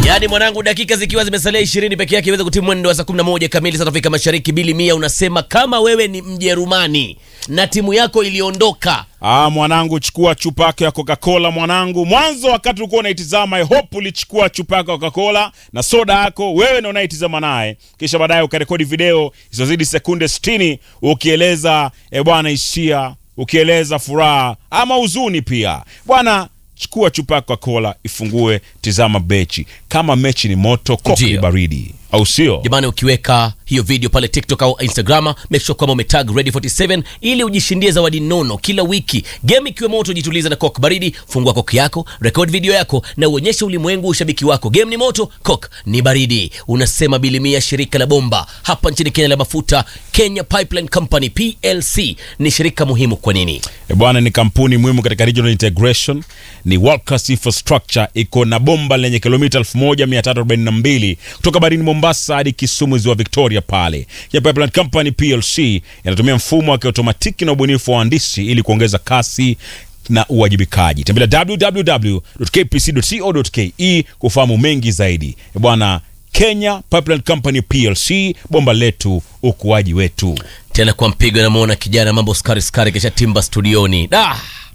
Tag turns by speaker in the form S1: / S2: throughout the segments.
S1: Yaani mwanangu, dakika zikiwa zimesalia ishirini peke yake iweze kutimu mwendo wa saa 11 kamili saa Afrika Mashariki. Bili Mia unasema kama wewe ni Mjerumani na timu yako iliondoka
S2: Ah, mwanangu chukua chupa yako ya Coca-Cola mwanangu. Mwanzo wakati ulikuwa unaitizama, I hope ulichukua chupa yako ya Coca-Cola na soda yako wewe na unaitizama naye, kisha baadaye ukarekodi video isizozidi sekunde 60 ukieleza e bwana hisia, ukieleza furaha ama huzuni pia. Bwana chukua chupa yako ya Coca-Cola, ifungue, tizama mechi. Kama mechi ni moto, koki ni
S1: Ndio.
S2: baridi, au sio?
S1: jamani, ukiweka hiyo video pale TikTok au Instagram, make sure kwamba umetag Ready 47 ili ujishindie zawadi nono kila wiki. Game ikiwa moto, jituliza na Coke baridi. Fungua Coke yako, record video yako na uonyeshe ulimwengu ushabiki wako. Game ni moto, Coke ni baridi. Unasema Bilimia, shirika la bomba hapa nchini Kenya la mafuta, Kenya Pipeline Company PLC ni shirika muhimu. Kwa nini?
S2: E bwana, ni kampuni muhimu katika regional integration, ni world class infrastructure. Iko na bomba lenye kilomita 1342 kutoka barini Mombasa hadi Kisumu, ziwa Victoria. Pale ya Pipeline Company PLC inatumia mfumo wa kiotomatiki na ubunifu wa wahandisi ili kuongeza kasi na uwajibikaji. Tembelea www.kpc.co.ke kufahamu mengi zaidi. E bwana, Kenya Pipeline Company PLC, bomba letu, ukuaji wetu.
S1: Tena kwa mpigo, namwona kijana mambo skari skari, kisha timba studioni da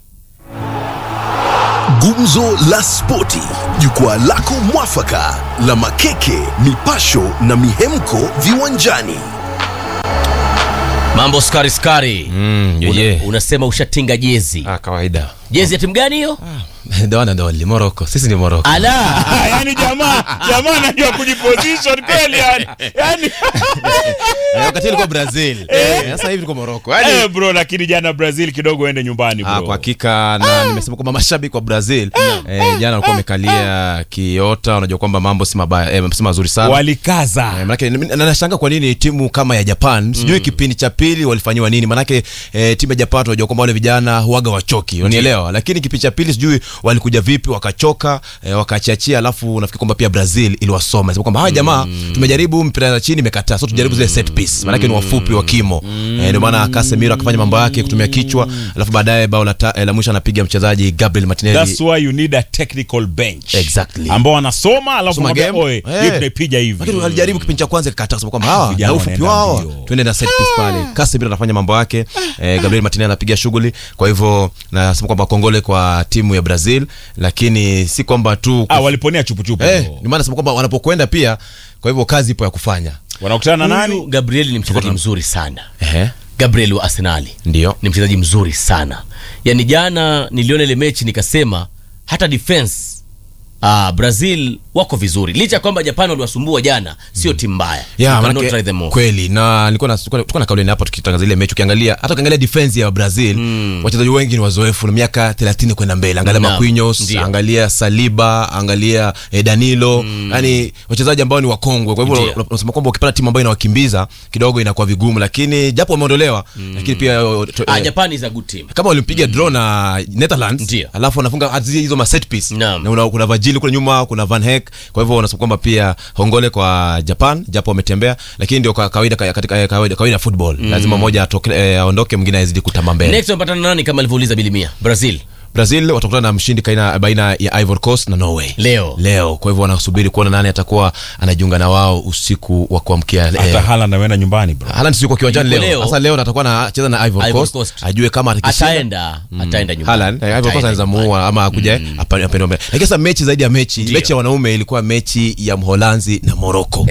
S3: Gumzo la Spoti, jukwaa lako mwafaka la makeke, mipasho na mihemko viwanjani.
S1: mambo skari skari.
S4: Mm,
S1: Una,
S4: yeye.
S1: unasema ushatinga jezi
S4: Ah, kawaida.
S1: jezi ya timu gani hiyo?
S4: Ndio wana ndio wali Morocco. Sisi ni Morocco.
S1: Ala,
S2: Ah, yani jamaa jamaa anajua kujiposition kweli yani. Yani
S4: Eh, Wakati ilikuwa Brazil. Eh, Sasa hivi tuko Morocco. Yaani
S2: eh, bro lakini jana Brazil kidogo ende nyumbani bro.
S4: Ah, kwa hakika na nimesema kwamba mashabiki wa Brazil eh, jana walikuwa wamekalia kiota, unajua kwamba mambo si mabaya eh, si mazuri sana.
S2: Walikaza.
S4: Eh, Manake ni- na nashangaa kwa nini timu kama ya Japan sijui kipindi cha pili walifanyiwa nini, manake eh, timu ya Japan tunajua kwamba wale vijana huaga wachoki, unanielewa? Lakini kipindi cha pili sijui walikuja vipi wakachoka, eh, wakachiachia, alafu nafikiri kwamba pia Brazil iliwasoma sema kwamba hawa jamaa tumejaribu mpira ya chini imekataa, so tujaribu zile set piece, manake ni wafupi wa kimo eh, ndio maana Casemiro akafanya mambo yake kutumia kichwa, alafu baadaye bao la, ta- eh, la mwisho anapiga mchezaji Gabriel Martinelli
S2: That's why you need a technical bench.
S4: Exactly.
S2: Ambao wanasoma alafu
S4: Soma
S2: mwambia
S4: game.
S2: oe,
S4: Eh.
S2: hii tunaipiga hivi.
S4: lakini walijaribu kipindi cha kwanza ikakataa kusema kwamba hawa
S2: vijana
S4: na ufupi
S2: wanaenda
S4: wao
S2: mbio.
S4: tuende na set piece pale. Casemiro anafanya mambo yake, eh, Gabriel Martinelli anapiga shughuli. Kwa hivyo nasema kwamba kongole kwa timu ya Brazil, lakini si kwamba tu
S2: Ah, waliponea chupu chupu.
S4: eh,
S2: bro.
S4: ni maana nasema kwamba wanapokwenda pia, kwa hivyo kazi ipo ya kufanya.
S2: Wanakutana na
S1: huyu
S2: nani?
S1: Gabriel ni mchezaji mzuri sana.
S4: Ehe,
S1: Gabriel wa Arsenali
S4: ndio
S1: ni mchezaji mzuri sana. Yaani jana niliona ile mechi nikasema hata defense ah, Brazil wako vizuri licha ya kwamba Japan waliwasumbua jana, sio timu mbaya.
S4: ya
S1: You cannot
S4: manake
S1: try them all.
S4: kweli na nilikuwa na tulikuwa tulikuwa na kauli hapa tukitangaza ile mechi ukiangalia hata ukiangalia defense ya Brazil wachezaji wengi ni wazoefu na miaka 30 kwenda mbele angalia
S1: Naam,
S4: Marquinhos
S1: ndio.
S4: angalia Saliba angalia eh, Danilo yani wachezaji ambao ni wakongwe kwa hivyo
S1: Ndio.
S4: unasema kwamba ukipata timu ambayo inawakimbiza kidogo inakuwa vigumu lakini japo wameondolewa lakini pia eh, to-
S1: Ah,
S4: eh,
S1: Japan is a good team.
S4: kama walimpiga draw na Netherlands
S1: Ndio.
S4: alafu wanafunga hata hizo ma set piece
S1: Naam.
S4: na una, kuna Vajili kule nyuma kuna Van Heck kwa hivyo unasema kwamba pia hongole kwa Japan japo wametembea lakini ndio kwa kawaida ka- katika eh, kawaida kawaida ya football lazima mmoja atoke eh, aondoke mwingine azidi kutamba mbele
S1: Next wamepatana na nani kama alivyouliza Bilimia? Brazil.
S4: Brazil watakutana na mshindi kaina, baina ya Ivory Coast na Norway
S1: Leo.
S4: leo kwa hivyo wanasubiri kuona nani atakuwa anajiunga na wao usiku wa kuamkia
S2: Hata
S4: eh,
S2: Haaland ameenda nyumbani bro.
S4: Haaland siko kiwanjani
S1: Yuko
S4: leo.
S1: leo.
S4: Sasa leo atakuwa anacheza na Ivory
S1: Ivory
S4: Coast,
S1: Coast.
S4: ajue kama atakishinda
S1: Ataenda, ataenda nyumbani.
S4: Haaland eh, Ivory Coast
S1: Ataenda
S4: anaweza
S1: nyumbani.
S4: muua ama akuje apa- apende mbele. Lakini sasa mechi zaidi ya mechi,
S1: Ndio.
S4: mechi ya wanaume ilikuwa mechi ya Mholanzi na Morocco.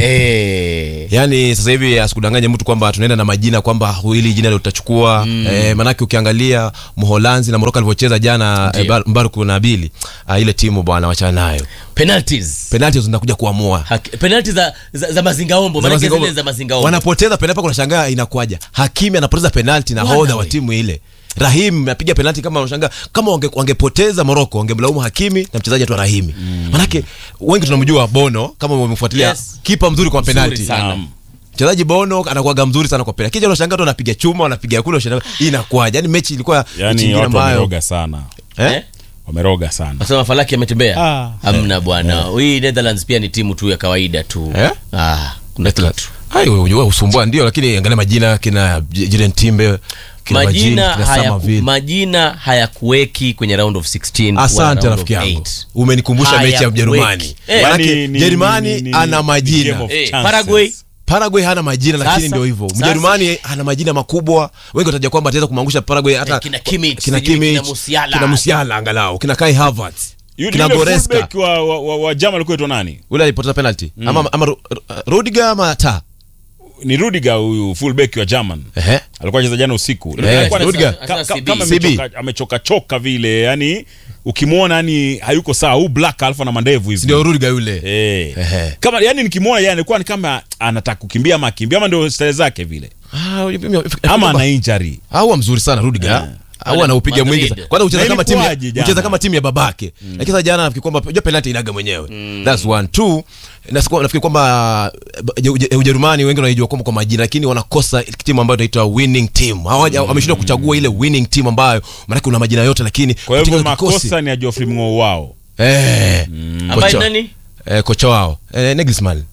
S1: Eh.
S4: Yaani sasa hivi asikudanganye mtu kwamba tunaenda na majina kwamba hili jina ndio tutachukua. Eh, manake ukiangalia Mholanzi na Morocco alivyocheza jana
S1: Ndio.
S4: eh, Bar- Mbaruku na Bili, ah, ile timu bwana wachana nayo.
S1: Penalties.
S4: Penalti zinakuja kuamua.
S1: Haki- penalti za, za, za mazingaombo
S4: Za
S1: maana
S4: mazingaombo.
S1: zile za mazingaombo
S4: wanapoteza penalti paka unashangaa inakuaja hakimi anapoteza penalti na
S1: Bwana
S4: hodha wa
S1: we.
S4: timu ile rahim apiga penalti kama unashangaa kama wange, wangepoteza moroko wangemlaumu hakimi na mchezaji tu rahimi manake wengi tunamjua bono kama umemfuatilia
S1: Yes.
S4: kipa mzuri kwa
S1: Mzuri
S4: penalti
S1: sana.
S4: mchezaji bono anakuwaga mzuri sana kwa penalti kija unashangaa tu anapiga chuma anapiga kule unashangaa hii inakuaje yani mechi ilikuwa mechi
S2: Yaani
S4: ingine
S2: watu
S4: ambayo
S2: wameroga sana.
S4: eh?
S1: Eh?
S2: Wameroga sana.
S1: Nasema Falaki ametembea
S2: Ah.
S1: hamna bwana hii Netherlands pia ni timu tu ya kawaida tu
S4: Eh?
S1: ah, kuna kitu
S4: Ai, wewe unajua usumbua ndio lakini angalia majina kina J- Jiren Timbe Kina Majini,
S1: majina
S4: kina
S1: haya,
S4: Summerville.
S1: majina hayakuweki kwenye round of 16 wala
S4: asante
S1: round
S4: rafiki
S1: of
S4: yangu
S1: eight.
S4: umenikumbusha mechi ya
S1: Hayakuweki.
S4: ujerumani
S1: Eh,
S4: manake
S2: Yaani ni-
S4: jerumani
S2: ni- ni-
S4: ana
S2: ni
S4: majina
S2: game of
S1: Eh,
S2: chances.
S1: Paraguay
S4: Paraguay hana majina lakini
S1: Sasa-
S4: ndio hivyo.
S1: sasa-
S4: Mjerumani ana majina makubwa. Wengi wataja kwamba ataweza kumangusha Paraguay hata
S1: Eh, kina Kimmich,
S4: kina
S1: sijui
S4: Kimmich,
S1: kina Musiala.
S4: kina Musiala angalau, kina Kai Havertz,
S2: Yule
S4: kina
S2: yule
S4: Goreska.
S2: fullback wa, wa, wa, wa German alikuwa aitwa nani?
S4: Ule alipoteza penalty. Ama ama Ru- Ru- Rudiger ama ta.
S2: Ni Rudiger huyu fullback wa German.
S4: Ehe.
S2: Alikuwa anacheza jana usiku.
S4: Eh,
S2: Alikuwa ana-
S4: Rudiger.
S2: ka- ka-
S1: CB.
S2: kama
S4: CB.
S2: amechoka amechoka choka vile, yani ukimwona yani hayuko sawa, huu black alfa na mandevu hivi.
S4: Ndio Rudiger yule.
S2: Eh.
S4: Ehe.
S2: Kama yani nikimwona yeye alikuwa ni kama anataka kukimbia ama akimbia ama ndio style zake vile.
S4: Ah,
S2: Ama ana injury.
S4: au mzuri sana Rudiger. Au anaupiga
S1: Madrid.
S4: mwingi sana. Kwanza ucheza
S2: Na
S4: kama timu ya-
S2: ilikuwaje jana?
S4: ucheza kama timu ya babake. Lakini sasa jana nafikiri kwamba unajua penalty inaga mwenyewe. That's one two. Na siku- nafikiri kwamba uh, Uje- Ujerumani wengi wanaijua kwamba kwa majina lakini wanakosa timu ambayo inaitwa winning team. Hawaja wameshindwa kuchagua ile winning team ambayo maana kuna majina yote lakini
S2: Kwa hivyo
S4: katika kikosi-
S2: makosa ni ya Geoffrey Mng'o wao.
S4: Eh.
S1: ambaye
S4: Kocha-
S1: nani
S4: Eh, kocha wao. Eh, Nagelsmann.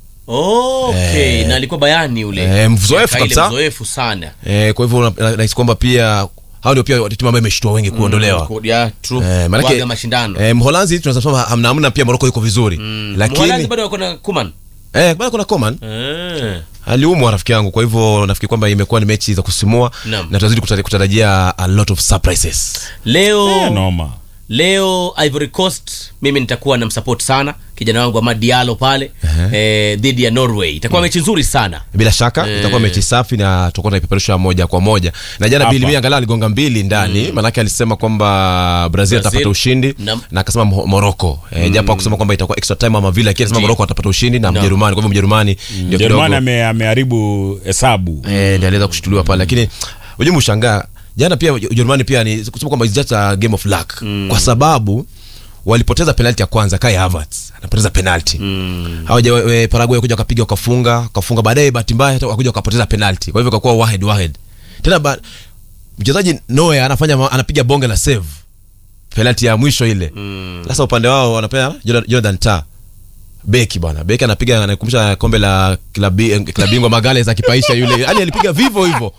S1: okay na alikuwa bayani ule
S4: Eh, mzoefu
S1: Miaka ile
S4: kabisa.
S1: mzoefu sana
S4: Eh, kwa hivyo na- na- nahisi kwamba pia hao ndio pia timu ambayo imeshtua wengi kuondolewa.
S1: yeah, true.
S4: Eh, maanake-
S1: Kuaga mashindano
S4: Eh, Mholanzi tunaweza kusema hamna hamna pia Morocco yuko vizuri.
S1: Mholanzi
S4: Lakini
S1: bado wako na Kuman
S4: eh bado kuna Coman
S1: Eh.
S4: aliumwa rafiki yangu, kwa hivyo nafikiri kwamba imekuwa ni mechi za kusimua
S1: Naam.
S4: na tunazidi kuta- kutarajia a lot of surprises.
S1: leo
S2: Eh, noma.
S1: leo Ivory Coast mimi nitakuwa na msupport sana kijana wangu Amad Diallo pale eh, dhidi ya Norway itakuwa mechi nzuri sana
S4: Bila shaka
S1: Eh.
S4: itakuwa mechi safi na tutakuwa tunaipeperusha moja kwa moja. Na jana
S2: Hapa.
S4: Bill Mia angalau aligonga mbili ndani, maanake alisema kwamba Brazil
S1: Brazil.
S4: atapata ushindi
S1: Naam.
S4: na akasema Mo- Morocco. Eh, japo akusema kwamba itakuwa extra time ama vile, lakini alisema
S1: Ndiyo.
S4: Morocco atapata ushindi na
S1: Naam.
S4: Mjerumani. Kwa hivyo Mjerumani ndio
S2: Jerumani
S4: kidogo
S2: ame- ameharibu hesabu.
S4: eh, ndio aliweza kushutuliwa pale, lakini unajua mshangaa jana pia Ujerumani pia ni kusema kwamba it's just a game of luck kwa sababu walipoteza penalti ya kwanza Kai Havertz anapoteza penalti mm. hawaja we- Paraguay kuja wakapiga wakafunga wakafunga baadaye bahati mbaya hata wakakuja wakapoteza penalti kwa hivyo ikakuwa wahed wahed tena ba, mchezaji Neuer anafanya ma- anapiga bonge la save penalti ya mwisho ile sasa upande wao wanapea Jonathan- Jonathan Tah beki bwana beki anapiga anakumbusha kombe la klabi eh, klabu bingwa Magales akipaisha yule yani alipiga vivo hivyo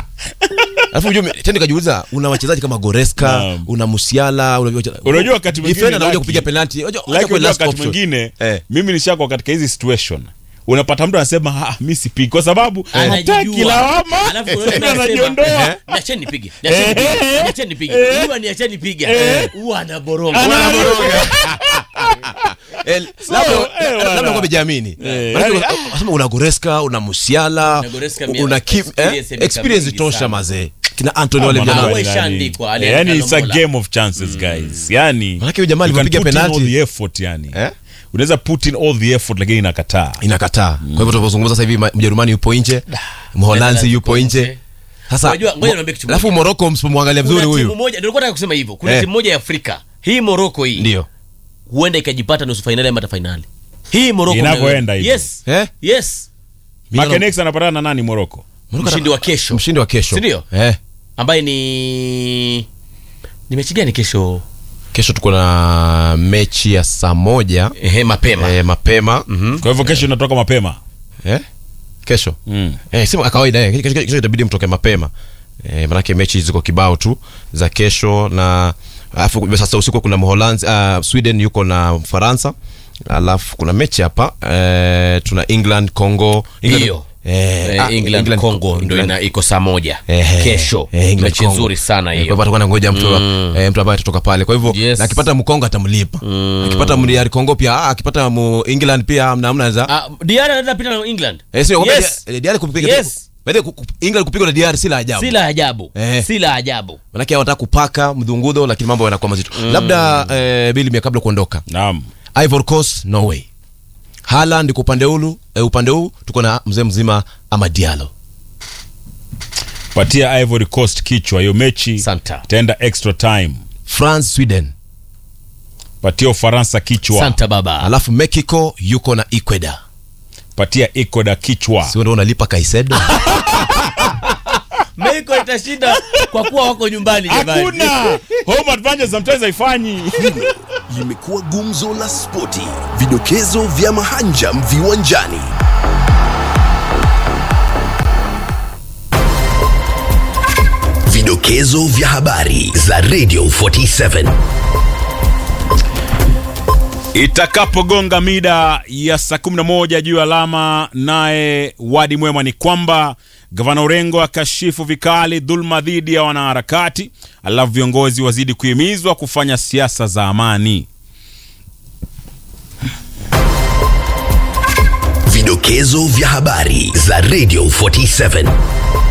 S4: alafu ujue tena nikajiuliza una wachezaji kama Goreska
S2: Naam.
S4: una Musiala una
S2: Unajua wakati mwingine
S4: defender anakuja
S2: Lucky-
S4: kupiga penalti unajua
S2: Like
S4: acha kwa
S2: unajua
S4: last
S2: wakati
S4: option.
S2: mwingine
S4: eh
S2: mimi nishakwa katika hizi situation unapata mtu anasema ah, mi sipigi kwa sababu hataki
S1: Anajijua.
S2: lawama
S1: Alafu unaona
S2: tena
S1: anasema,
S2: anajiondoa
S1: niacheni nipige niacheni nipige, niacheni nipige huwa niacheni piga huwa anaboronga
S4: Eh, labda
S2: eh,
S4: labda
S2: bwana.
S4: kwa bejiamini
S2: Eh,
S4: Maana
S2: yani-
S4: una- unasema una Goreska una Musiala
S1: Una Goreska mia-
S4: una Kim
S1: experience ya
S4: eh,
S1: miaka
S4: experience
S1: mingi
S4: tosha
S1: sana.
S4: mazee kina Anthony wale
S2: Ah,
S4: vijana
S1: Ah,
S2: Manuel
S1: we
S2: yani-
S1: ishaandikwa, ali-
S2: yani it's a
S1: Alomola.
S2: game of chances guys yani
S4: Manake huyu jamaa
S2: you can
S4: alivyopiga
S2: put in
S4: penalti.
S2: all the effort yani
S4: Eh?
S2: unaweza put in all the effort lakini inakataa
S4: inakataa kwa hivyo tunavyozungumza sasa hivi ma- Mjerumani yupo nje Mholanzi
S1: Netherlands
S4: yupo
S1: yuko
S4: nje
S1: nje.
S4: sasa
S1: Unajua, ngoja
S4: mo-
S1: niambie kitu
S4: alafu
S1: moja.
S4: Morocco msipomwangalia
S1: kuna
S4: vizuri
S1: timu
S4: huyu
S1: moja ndio nilikuwa nataka kusema hivyo kuna
S4: Eh.
S1: timu moja ya Afrika hii Morocco hii
S4: ndio
S1: huenda ikajipata nusu fainali ama hata fainali hii Morocco
S2: Inavyoenda
S1: mnayo-
S2: hivi.
S1: yes
S4: eh
S1: yes
S2: Makenex anapatana na nani Morocco
S4: Morocco
S1: mshindi wa kesho
S4: mshindi wa kesho
S1: Si ndio?
S4: eh
S1: ambaye ni ni mechi gani kesho
S4: kesho tuko na mechi ya saa moja
S1: ehe mapema
S4: eh, mapema
S2: kwa hivyo kesho inatoka mapema
S4: eh kesho
S2: mm.
S4: eh, si kawaida eh. Kesho- kesho itabidi mtoke mapema eh, manake mechi ziko kibao tu za kesho na alafu sasa usiku kuna Mholanzi uh, Sweden yuko na Ufaransa alafu kuna mechi hapa eh, tuna England Congo England,
S1: Hiyo.
S4: eh,
S1: Eh,
S4: ah,
S1: England, Congo ndio
S4: England-
S1: ina iko saa moja
S4: Ehe.
S1: kesho
S4: Eh, England,
S1: mechi
S4: Congo.
S1: nzuri sana
S4: Eh,
S1: hiyo
S4: kwa hivyo atakuwa anangoja mtu eh, mtu ambaye atatoka pale kwa hivyo
S1: Yes.
S4: na akipata mkongo atamlipa akipata mdiari Congo pia ah, akipata mu England pia amna amna za
S1: Ah, Diarra anaweza pita na England
S4: eh, sio
S1: yes.
S4: yes. diari kupiga
S1: Yes.
S4: By the way, ku- ku- England kupigwa na diari si la ajabu
S1: si la ajabu
S4: Eh.
S1: si la ajabu
S4: manake hao wanataka kupaka mdhungudho lakini mambo yanakuwa mazito labda eh, bili mia kabla kuondoka
S2: naam
S4: Ivory Coast Norway Haaland kwa upande huu eh, upande huu tuko na mzee mzima ama Diallo
S2: patia Ivory Coast kichwa hiyo mechi
S1: Santa.
S2: itaenda extra time
S4: France Sweden
S2: patia Ufaransa kichwa
S1: santa baba
S4: alafu Mexico yuko na Ecuador
S2: patia Ecuador kichwa
S4: sio ndio unalipa Kaisedo
S1: Mexico itashinda kwa kuwa wako nyumbani jamani
S2: hakuna home advantage sometimes haifanyi
S3: limekuwa gumzo la spoti, vidokezo vya mahanjam viwanjani. Vidokezo Vidokezo vya habari za Radio 47.
S2: Itakapogonga mida ya saa 11 juu ya alama, naye wadi mwema ni kwamba gavana Orengo akashifu vikali dhulma dhidi ya wanaharakati, alafu viongozi wazidi kuhimizwa kufanya siasa za amani.
S3: Vidokezo vya habari za Radio 47.